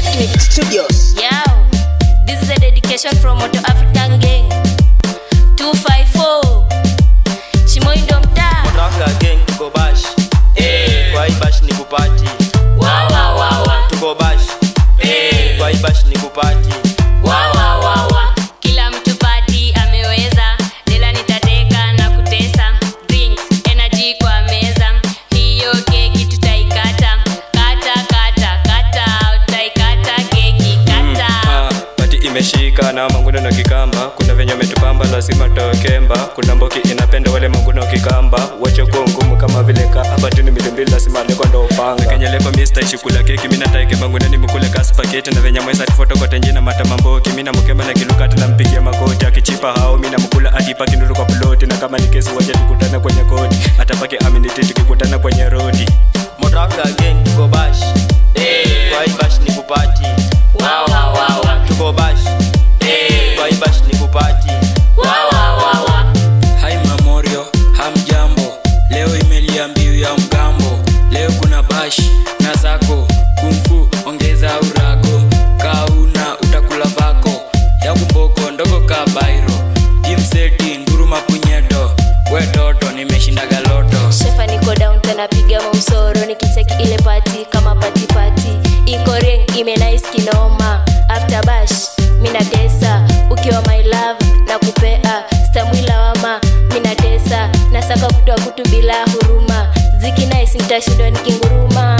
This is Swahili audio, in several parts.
Ethnic Studios. Yo, this is a dedication from Moto African Gang 254 Shimoindo mtaa Motoaka gang tuko bash eh kwa hii bash ni kupati wa wa wa wa tuko bash eh kwa hii bash ni kupati wa wa wa wa kila mtu pati ameweza lela nitateka na kutesa drinks energy kwa meza hiyo keki tutaikata kata kata kata utaikata keki kata Ah, pati imeshika na manguno na kikamba kuna venye umetupamba lazima tokemba kuna mboki inapenda wale manguno kikamba wache kuwa ngumu kama vile ka hapa tini milimbili lazima leko ndo upanga kenye leko mista ishikula keki mina taike mangunani mkule kasi paketi na venye mwesa tifoto kote njina mata mamboki mina mkema na kilukati na mpigia makoti akichipa hao mina mkula adipa kinuru kwa ploti na kama ni kesi wache tukutane kwenye koti atapake aminiti tukikutana kwenye rodi Motoaka gang tuko bash eh kwa hii bash ni kupati wa wa wa wa tuko bash eh kwa hii bash ni kupati wa wa wa wa hai mamorio hamjambo leo imelia mbiu ya mgambo leo kuna bash na zako kumfu ongeza urago kauna utakula vako ya kumboko ndogo ka bairo kimseti nguruma punyeto we toto nimeshinda galoto shefa niko down tena piga mausoro nikiteki ile pati kama pati pati iko ring imenais kinoma after bash mina tesa ukiwa my love na kupea stamwila wama mina tesa nasaka kutwa kutu bila huruma ziki nice nitashindwa nikinguruma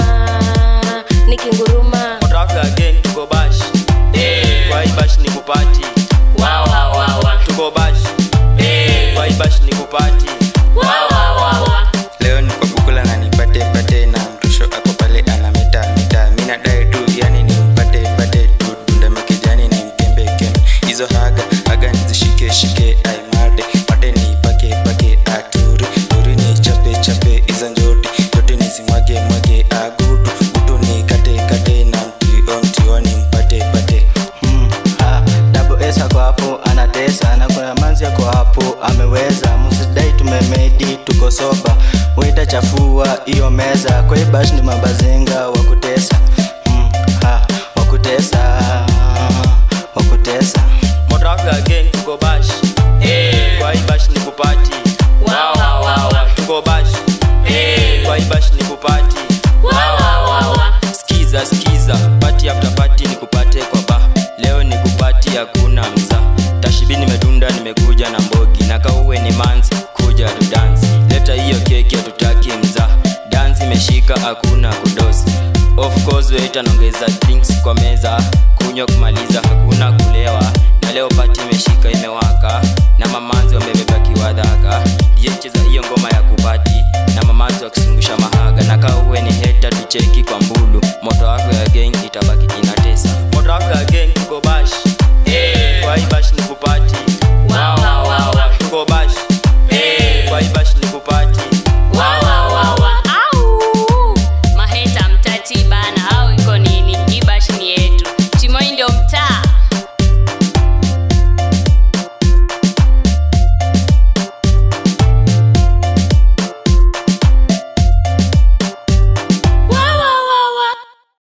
nikinguruma Motoaka gang tuko bash eh kwa hii bash ni kupati wa wa wa wa tuko bash eh kwa hii bash ni kupati wa wa wa wa leo ni kwa kukula na nipate pate na mrusho ako pale ana mita mita mina dai tu yani nimpate pate tu dundame kijani ni mkembe kembe hizo haga haga nizishike shike aimade mate ni pake pake aturi turi ni chape chape hizo njoti yote nisimwage mwage agudu gudu ni kate kate na mtio mtio ni mpate pate Hmm, ha, double S ako hapo anatesa na kuna manzi ako hapo ameweza msidai tumemedi tuko soba wita chafua hiyo meza kwa hii bash ni mabazenga wa kutesa hmm, ha, wa kutesa wa kutesa Motoaka gang tuko bash eh kwa hii bash ni kupati wa wa wa wa tuko bash eh kwa hii bash ni kupati wa wa wa wa skiza skiza pati after pati ni kupate kwa ba leo ni kupati hakuna mza tashibi nimedunda nimekuja na mbogi na kauwe ni manzi kuja tu dance leta hiyo keki hatutaki mza dance imeshika hakuna kudosi of course wait anaongeza drinks kwa meza kunywa kumaliza hakuna kulewa na leo pati imeshika imewaka na mamanzi wamebeba kiwadhaka cheza hiyo ngoma ya kupati na mamanzi wakisungusha mahaga na kaa uwe ni heta tucheki kwa mbulu moto wako ya gang itabaki inatesa moto wako ya gang tuko bash eh kwa hii bash ni kupati